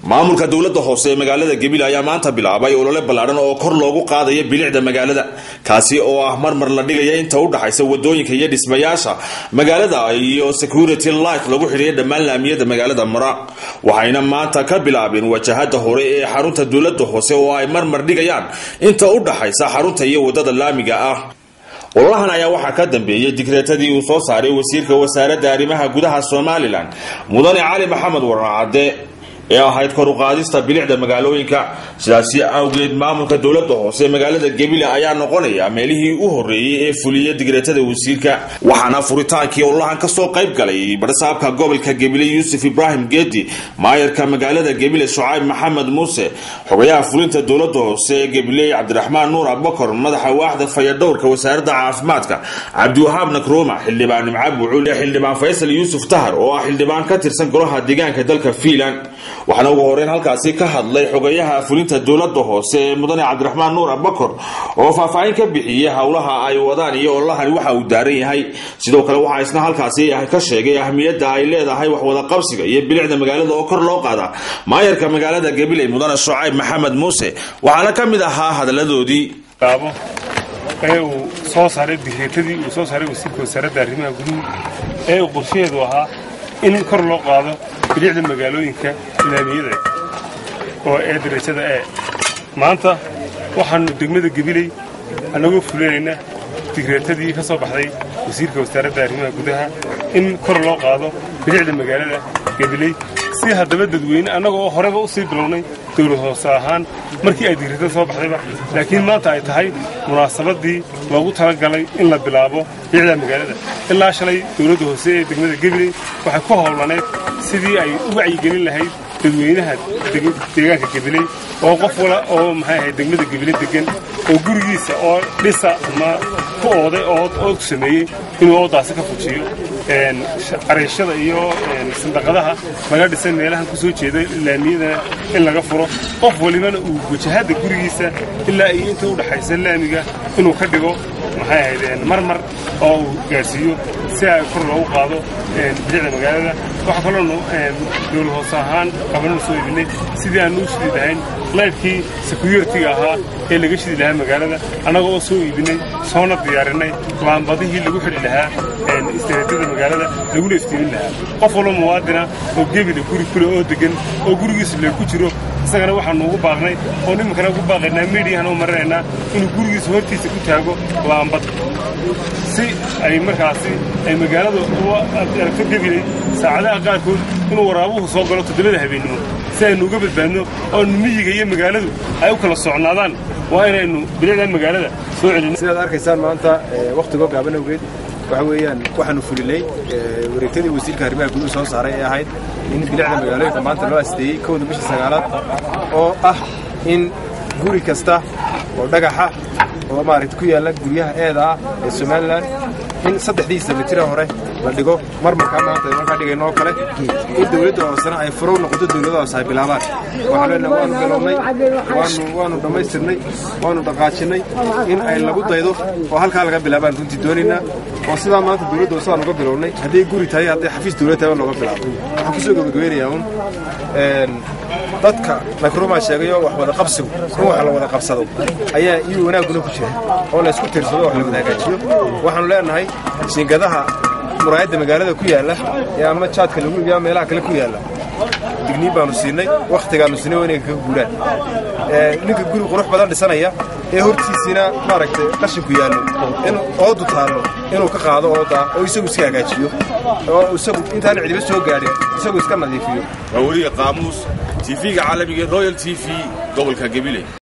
maamulka dowladda hoose ee magaalada gabiley ayaa maanta bilaabay olole ballaadhan oo kor loogu qaadaya bilicda magaalada kaasi oo ah marmar la dhigaya inta u dhaxaysa wadooyinka iyo dhismayaasha magaalada iyo security light lagu xidhiya dhammaan laamiyada magaalada mara waxayna maanta ka bilaabeen wajahada hore ee xarunta dowladda hoose oo ay marmar dhigayaan inta u dhaxaysa xarunta iyo wadada laamiga ah ololahan ayaa waxaa ka dambeeyey digreetadii uu soo saaray wasiirka wasaaradda arrimaha gudaha somalilan mudane cali maxamed waracadde ee ahayd kor u qaadista bilicda magaalooyinka sidaasi awgeed maamulka dowladda hoose magaalada gebile ayaa noqonaya meelihii u horreeyey ee fuliya digreetada wasiirka waxaana furitaankii ololahan kasoo qayb galay barsaabka gobolka gebile yuusuf ibraahim geedi maayarka magaalada gebile shucayb maxamed muuse xogayaha fulinta dowladda hoose ee gebile cabdiraxmaan nuur abakor madaxa waaxda fayadhowrka wasaaradda caafimaadka cabdiwahaab nakruuma xildhibaan nimca bucul ee xildhibaan faysal yuusuf tahar oo ah xildhibaan ka tirsan golaha deegaanka dalka fiinland waxaana ugu horeyn halkaasi ka hadlay xogayaha fulinta dowladda hoose ee mudane cabdiraxmaan nuur abakor oo faahfaahin ka bixiyey howlaha ay wadaan iyo ololahani waxa uu daaran yahay sidoo kale waxaa isna halkaasi ka sheegay ahmiyadda ay leedahay waxwada qabsiga iyo bilicda magaalada oo kor loo qaada maayarka magaalada gabiley mudane shucayb maxamed muuse waxaana ka mid ahaa hadaladoodii ee uu soo saaray digreetadii uu soo saaray wasiirka wasaaradda arrimaha guduhu ee uu qorshaheedu ahaa in kor loo qaado bilicda magaalooyinka laamiyada oo ee darajada ee maanta waxaannu degmada gebiley annagoo fulinaynaa digreetadii ka soo baxday wasiirka wasaaradda arrimaha gudaha in kor loo qaado bilicda magaalada gebiley si haddaba dadweyne annagoo horeba u sii bilownay dowlad hoose ahaan markii ay digreetada soo baxdayba laakiin maanta ay tahay munaasabadii loogu talagalay in la bilaabo bilicda magaalada ilaa shalay dowladda hoose ee degmada gebiley waxay ku howlaneed sidii ay u wacyigelin lahayd dadweynaha deegaanka gebiley oo qof wala oo maxay ahayd degmada gebiley degan oo gurigiisa oo dhisa ama ku ooday oo ood sameeyey inuu oodaasi ka fujiyo cariishada iyo sandaqadaha laga dhisay meelahan ku soo jeeda laamiyadana in laga furo qof walibana uu wajahadda gurigiisa ilaa iyo inta u dhaxaysa laamiga inuu ka dhigo maxay ahayd marmar oo uu gaadhsiiyo si ay kor loogu qaado bilicda magaalada waxaa kaloonu dowlad hoose ahaan qabananu soo iibinay sidii aanu u shidi lahayn laydhkii securitiga ahaa ee laga shidi lahaa magaalada annaga oo soo iibinay soona diyaarinay laambadihii lagu xidhi lahaa istareetyada magaalada laguna iftiimin lahaa qof walba muwaadina oo gebila guri kule oo degan oo gurigiisa le ku jiro isagana waxaanu ugu baaqnay oo nimankana ugu baaqaynaa midiyahan u marinaynaa inuu gurigiisa hortiisa ku taago laambad si ay markaasi ay magaalada aragto gebilay saacadaha qaarkood inuu waraabuhu soo galo toddobada habeennimo si aynu uga badbaadno oonu miyiga iyo magaaladu ay u kala socnaadaan waa inaynu bilicda magaalada soo celin sidaad arkaysaan maanta wakhtigoo gaaban awgeed waxa weeyaan waxaanu fulinay wareegtadii wasiirka arrimaha guduhu soo saaray ee ahayd in bilicda magaalooyinka maanta loo asteeyey kowda bisha sagaalaad oo ah in guri kasta oo dhagaxa oo maaragta ku yaalla guryaha eeda ah ee somalilan in saddexdiisa mitira hore la dhigo marmarkaa maanta markaa dhigayno oo kale in dowladda hoosena ay furow noqoto dowladda hoose ay bilaabaan waxaan leenahay waanu bilownay waanu waanu dhammaystirnay waanu dhaqaajinnay in ay lagu daydo oo halkaa laga bilaabaan runtii doonaynaa oo sidaa maanta dowladda hoose aan uga bilownay hadday guri tahay hadday xafiis dowlad tahay looga bilaabo waxaan kusoo gabagabeynayaa un dadka nakrumaa sheegayo wax wada qabsigu in wax la wada qabsado ayaa iyo wanaagguna ku jira oo la isku tirsado wax la wada hagaajiyo waxaanu leenahay jiingadaha muraayadda magaalada ku yaalla ee ama jaadka lagu iibiya meelaha kale ku yaalla digniin baanu siinay wakhtigaannu siinay waa inay kaga guuraan ninka guri qurux badan dhisanaya ee hortiisiina maaragtay qashinku yaallo in oodu taallo inuu ka qaado oodaa oo isagu iska hagaajiyo oo isagu intaana cidiba soo gaadhin isagu iska nadiifiyo waa weliga qaamuus tv-ga caalamiga royal t v gobolka gabiley